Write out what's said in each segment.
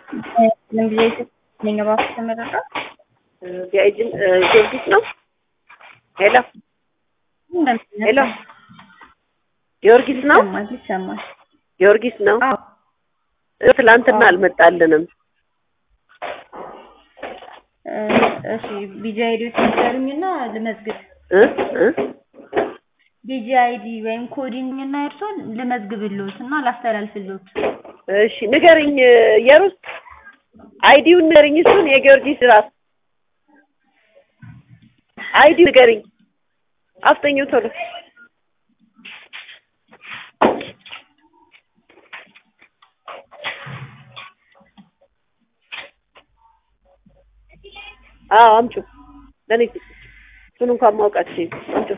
ጊዜ ነኝ እባክህ ተመረቀ የእጅን ጊዮርጊስ ነው። ሄሎ ሄሎ፣ ጊዮርጊስ ነው። ይሰማል ይሰማል። ጊዮርጊስ ነው። አዎ ትላንትና አልመጣልንም። እሺ ቢጂ አይዲ ትንገሩኝና ልመዝግብ። እ እ ቢጂ አይዲ ወይም ኮዲንግና እርሶን ልመዝግብልዎት እና ላስተላልፍልዎት። እሺ ንገርኝ፣ የሩስ አይዲውን ንገርኝ። እሱን የጊዮርጊስ ራስ አይዲ ንገርኝ። አፍጠኝው ቶሎ አዎ አምጩ። ለኔ እሱን እንኳን ማውቃችሁ አምጩ።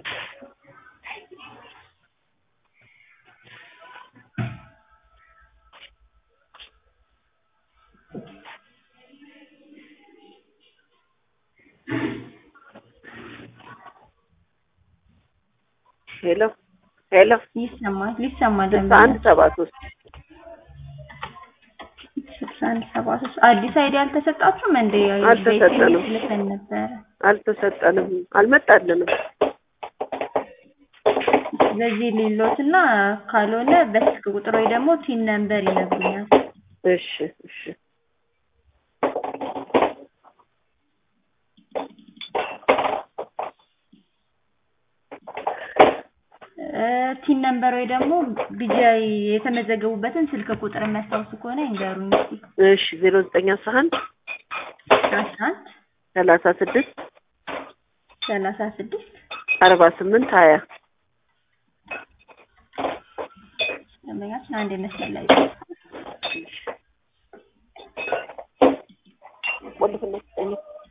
ሄሎ ሄሎ፣ ይሰማል ይሰማል። ስልሳ አንድ ሰባ ሶስት ስልሳ አንድ ሰባ ሶስት አዲስ አይዲ አልተሰጣችሁም እንዴ? አልተሰጠንም። ልከን ነበረ። አልተሰጠንም፣ አልመጣልንም። በዚህ ሌሎትና ካልሆነ በስልክ ቁጥር ወይ ደግሞ ቲን ነምበር ይነግሩኛል። እሺ እሺ እ ቲን ነምበር ወይ ደግሞ ቢጂአይ የተመዘገቡበትን ስልክ ቁጥር የሚያስታውሱ ከሆነ ይንገሩኝ እስኪ። እሺ ዜሮ ዘጠኝ አስራ አንድ አስራ አንድ ሰላሳ ስድስት ሰላሳ ስድስት አርባ ስምንት ሀያ ደንበኛችን አንድ መስመር ላይ ቆልፍና ስጠኝ።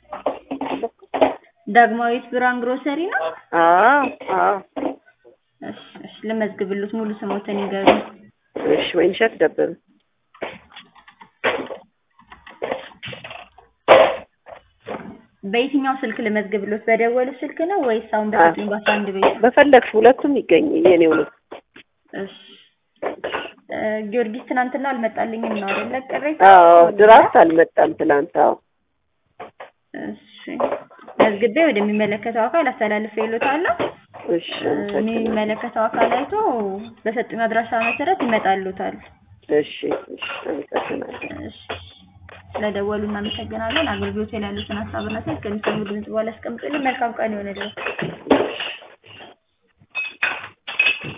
ዳግማዊት ብርሃን ግሮሰሪ ነው። አዎ አዎ እሺ እሺ ልመዝግብልዎት ሙሉ ስሞትን ይንገሩኝ። እሺ ወይንሸት ደበበ በየትኛው ስልክ ልመዝግብልዎት? በደወሉ ስልክ ነው ወይስ አሁን በሰጡኝ በአስራ አንድ ቤት? በፈለግሽ ሁለቱም ይገኝ የኔው ነው። እሺ እ ጊዮርጊስ ትናንትና አልመጣልኝም ነው አይደለ? ቅሬታ አዎ ድራፍት አልመጣም ትናንት። አዎ እሺ መዝግቤ ወደሚመለከተው አካል አስተላልፌልዎታለሁ። እሺ የሚመለከተው አካል አይቶ በሰጡኝ አድራሻ መሰረት ይመጣልዎታል። እሺ እሺ አመሰግናለሁ። እሺ ስለደወሉ እናመሰግናለን። አገልግሎት ላይ ያሉትን ሀሳብና ስልክ ከሚሰሙ ድምጽ በኋላ አስቀምጡልን። መልካም ቀን ይሆንልዎት።